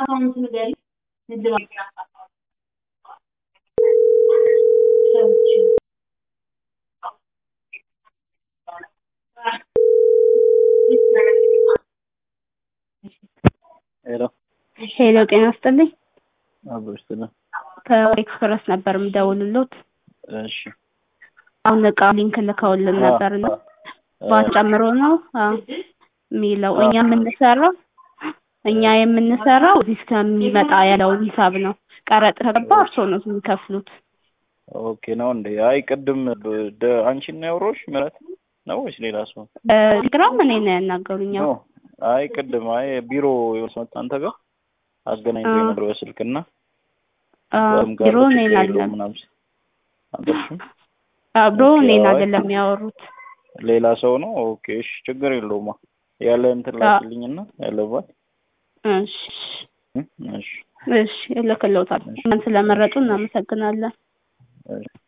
አካውንት ንገሪኝ። ንግድ ባንክ ሄሎ ሄሎ ጤና ይስጥልኝ። አብሮሽ ስለ ከኤክስፕረስ ነበር የምደውልሎት። እሺ አሁን እቃ ሊንክ ልከውልን ነበር እና ባት ጨምሮ ነው አዎ የሚለው እኛ የምንሰራው እኛ የምንሰራው እዚህ እስከሚመጣ ያለውን ሂሳብ ነው። ቀረጥ ከገባ እርስዎ ነው የሚከፍሉት። ኦኬ ነው እንዴ? አይ ቅድም ደ- አንቺን ነው ያወራሁሽ ምህረት ነው ወይስ ሌላ ሰው? በቴሌግራም እኔ ነው ያናገሩኝ። ኖ አይ ቅድም አይ ቢሮ የሆነ ሰው መጣ አንተ ጋር አገናኝቶ አዎ። ነበር በስልክና አዎ፣ በም ጋር ቢሮ ችግር እኔን የለውም አይደለም ምናምን ሲል አልደረስሽም? አብሮ ኦኬ፣ እኔን አይ አይደለም ያወሩት። ሌላ ሰው ነው። ኦኬ እሺ፣ ችግር የለውም ያለ እንትን አዎ። ላኪልኝና ያለባት እሺ እሺ እሺ እልክልዎታለሁ። እኛን ስለመረጡ እናመሰግናለን። እሺ